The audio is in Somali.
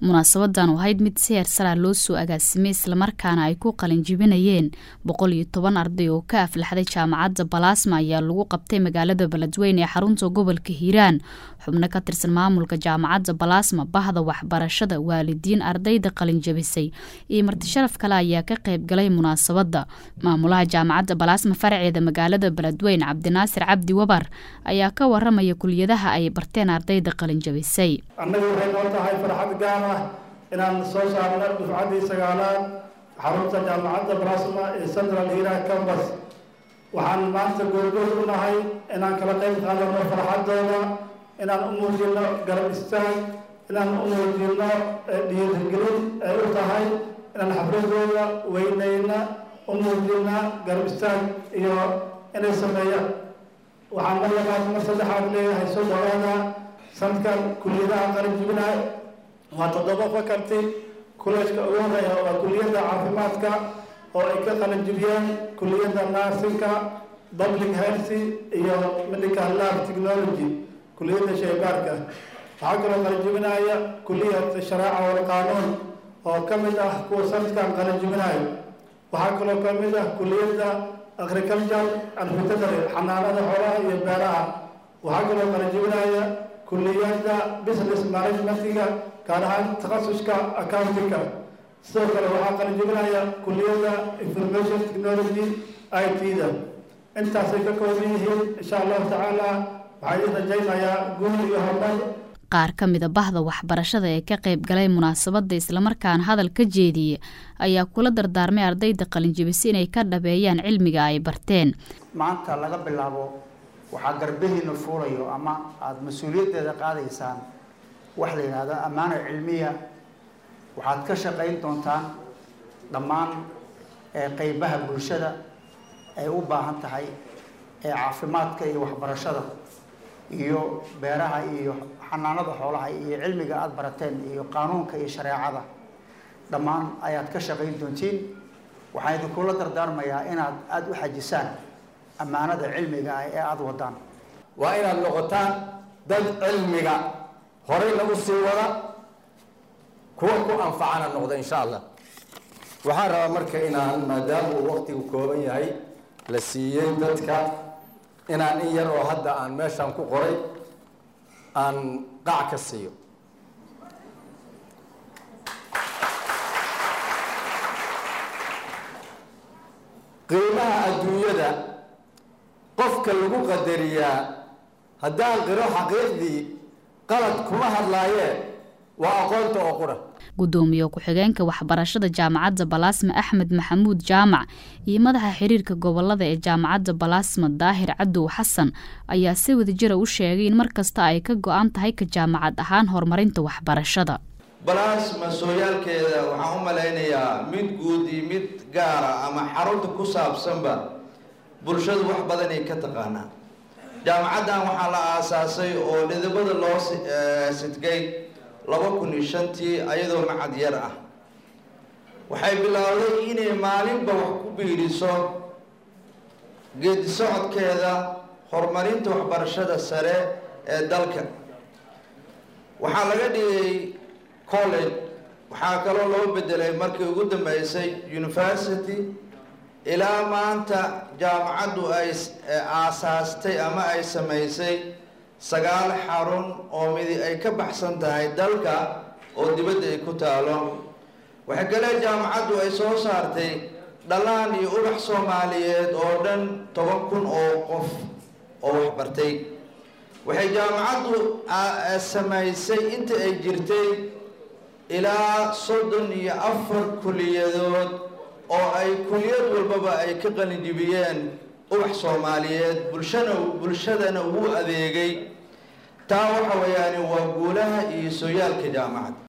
munaasabadan oo ahayd mid si heersaraa loo soo agaasimay islamarkaana ay ku qalin jibinayeen boqol iyo toban arday oo ka aflaxday jaamacadda balaasma ayaa lagu qabtay magaalada beledweyne ee xarunta gobolka hiiraan xubno ka tirsan maamulka jaamacadda balaasma bahda waxbarashada waalidiin ardayda qalin jabisay iyo martisharaf kale ayaa ka qayb galay munaasabadda maamulaha jaamacadda balaasma faraceeda magaalada beledweyne cabdinaasir cabdi wabar ayaa ka waramaya kuliyadaha ay barteen ardayda qalin jabisay annaga waxay noo tahay farxad gaar ah inaan soo saarno dufcaddii sagaalaad xarunta jaamacadda balaasma ee central hiiraan cambas waxaan maanta goorgoor u nahay inaan kala qayb qaadano farxaddooda inaan u muujino garab istaag inaan u muujino dhiirigelin ay u tahay inaan xafladooda weynayna u muujina garab istaag iyo inay sameeyaan waxaan mar labaad mar saddexaad leeyahay soo dhawaada sanadkan kuliyadaha qalin jibinahay waa toddoba faculty kuleejka ugu horeeya waa kuliyadda caafimaadka oo ay ka qalin jibiyeen kuliyadda narsinka public health iyo medical lab technology kuliyadda shaybaarka waxaa kaloo qalin jibinaya kuliyad sharaaca wal qaanuun oo ka mid ah kuwa sanadkan qalin jibinayo waxaa kaloo ka mid ah kuliyadda agriculture and veterinary xanaanada xoolaha iyo beeraha waxaa kaloo qalin jibinaya kuliyadda business managementiga gaar ahaan takhasuska accountingka sidoo kale waxaa qalin jibinaya kuliyadda information technology i t-da intaasay ka kooban yihiin insha allahu tacaala waxaa idin rajaynayaa guul iyo horumar qaar ka mida bahda waxbarashada ee ka qayb galay munaasabadda islamarkaana hadal ka jeediyey ayaa kula dardaarmay ardayda qalinjibisi inay ka dhabeeyaan cilmiga ay barteen maanta laga bilaabo waxaa garbahiina fuulayo ama aada mas-uuliyaddeeda qaadaysaan wax la yidhaahdo ammaano cilmiya waxaad ka shaqayn doontaan dhammaan qeybaha bulshada ay u baahan tahay ee caafimaadka iyo waxbarashada iyo beeraha iyo xanaanada xoolaha iyo cilmiga aada barateen iyo qaanuunka iyo shareecada dhammaan ayaad ka shaqayn doontiin waxaan idinkula dardaarmayaa inaad aada u xajisaan ammaanada cilmiga ah ee aada wadaan waa inaad noqotaan dad cilmiga horeyna u sii wada kuwa ku anfacana noqda insha allah waxaan rabaa marka inaan maadaama uu waqtigu kooban yahay la siiyey dadka inaan in yar oo hadda aan meeshaan ku qoray aan qac ka siiyo qiimaha adduunyada qofka lagu qadariyaa haddaan qiro xaqiiqdii qalad kuma hadlaayee waa aqoonta oo qura gudoomiye ku-xigeenka waxbarashada jaamacadda balaasma axmed maxamuud jaamac iyo madaxa xiriirka gobolada ee jaamacadda balaasma daahir cadow xasan ayaa si wadajira u sheegay in mar kasta ay ka go-an tahay ka jaamacad ahaan horumarinta waxbarashada balaasma sooyaalkeeda waxaan u malaynayaa mid guud iyo mid gaara ama xarunta ku saabsanba bulshadu wax badanay ka taqaanaa jaamacaddan waxaa la aasaasay oo dhidibada loo sidgay laba kun iyo shantii ayadoo macad yar ah waxay bilowday inay maalinba wax ku biiriso geedi socodkeeda horumarinta waxbarashada sare ee dalka waxaa laga dhigay college waxaa kaloo loo bedelay markii ugu dambeysay university ilaa maanta jaamacaddu ay aasaastay ama ay samaysay sagaal xarun oo midi ay ka baxsan tahay dalka oo dibadda ay ku taalo waxay kale jaamacaddu ay soo saartay dhalaan iyo ubax soomaaliyeed oo dhan toban kun oo qof oo waxbartay waxay jaamacaddu samaysay inta ay jirtay ilaa soddon iyo afar kuliyadood oo ay kuliyad walbaba ay ka qalinjibiyeen ubax soomaaliyeed bulshana bulshadana ugu adeegay taa waxa weeyaani waa guulaha iyo sooyaalka jaamacad